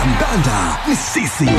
kandanda ni sisi.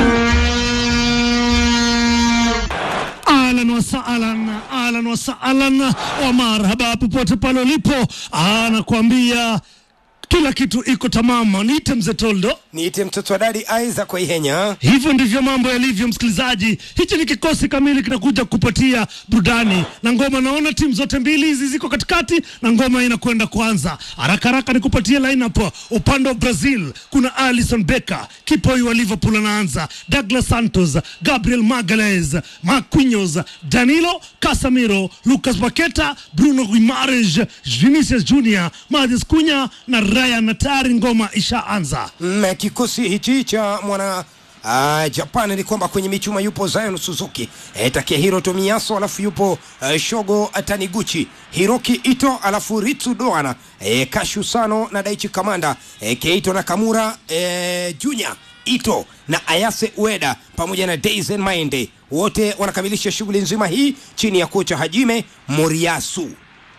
Ahlan wa sahlan, ahlan wa sahlan wa marhaba popote pale ulipo, anakuambia kila kitu iko tamama. Niite mzee Toldo. Niite mtoto wa dadi Isaac Waihenya. Hivyo ndivyo mambo yalivyo, msikilizaji. Hichi ni kikosi kamili kinakuja kupatia burudani na ngoma. Naona timu zote mbili hizi ziko katikati na ngoma inakwenda kuanza haraka haraka. Ni kupatia lineup. Upande wa Brazil kuna Alisson Becker, kipoi wa Liverpool anaanza, Douglas Santos, Gabriel Magalhaes, Marquinhos, Danilo Casemiro, Lucas Paqueta, Bruno Guimaraes, Vinicius Junior, Matheus Cunha na Ryan Tari. Ngoma ishaanza. Mm, kikosi hichi cha mwana uh, Japan ni kwamba kwenye michuma yupo Zion Suzuki e, Takehiro Tomiyasu, alafu yupo uh, Shogo Taniguchi, Hiroki Ito, alafu Ritsu Doana e, Kashu Sano na Daichi Kamanda e, Keito Nakamura e, Junior Ito na Ayase Ueda pamoja na Daisen Maende, wote wanakamilisha shughuli nzima hii chini ya kocha Hajime Moriyasu.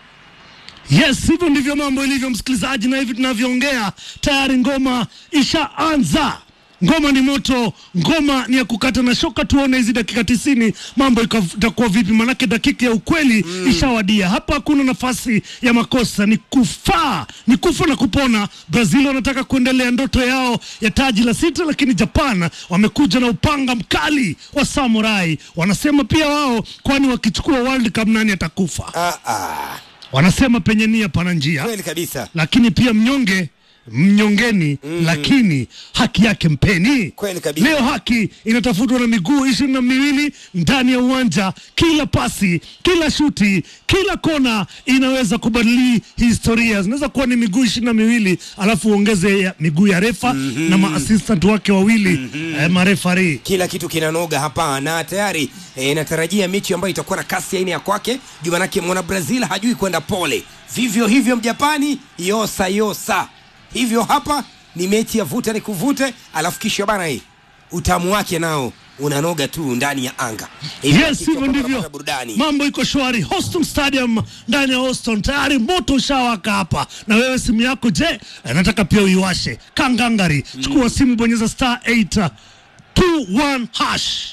Yes, hivyo ndivyo mambo ilivyo msikilizaji, na hivi tunavyoongea tayari ngoma ishaanza. Ngoma ni moto, ngoma ni ya kukata na shoka. Tuone hizi dakika tisini mambo ika- itakuwa vipi, manake dakika ya ukweli ishawadia. Hapa hakuna nafasi ya makosa, ni kufaa, ni kufa na kupona. Brazil wanataka kuendelea ndoto yao ya taji la sita, lakini Japan wamekuja na upanga mkali wa samurai. Wanasema pia wao, kwani wakichukua World Cup nani atakufa? Ah, ah, Wanasema penye nia pana njia, kweli kabisa, lakini pia mnyonge mnyongeni, lakini haki yake mpeni. kweli kabisa. Leo haki inatafutwa na miguu ishirini na miwili ndani ya uwanja. Kila pasi, kila shuti, kila kona inaweza kubadili historia. Zinaweza kuwa ni miguu ishirini na miwili alafu uongeze ya miguu ya refa na maasistant wake wawili eh, marefari. kila kitu kinanoga hapa na tayari e, natarajia mechi ambayo itakuwa na kasi aina ya kwake juu manake mwana brazil hajui kwenda pole vivyo hivyo mjapani yosa yosa hivyo hapa ni mechi ya vuta ni kuvute alafu kisha bana hii utamu wake nao unanoga tu ndani ya anga Hivyo Yes, hakika hivyo kwamba ndivyo unapata burudani mambo iko shwari. Houston Stadium ndani ya Houston tayari moto ushawaka hapa, na wewe simu yako je, eh, nataka pia uiwashe kangangari. Chukua simu, bonyeza star 8 21 hash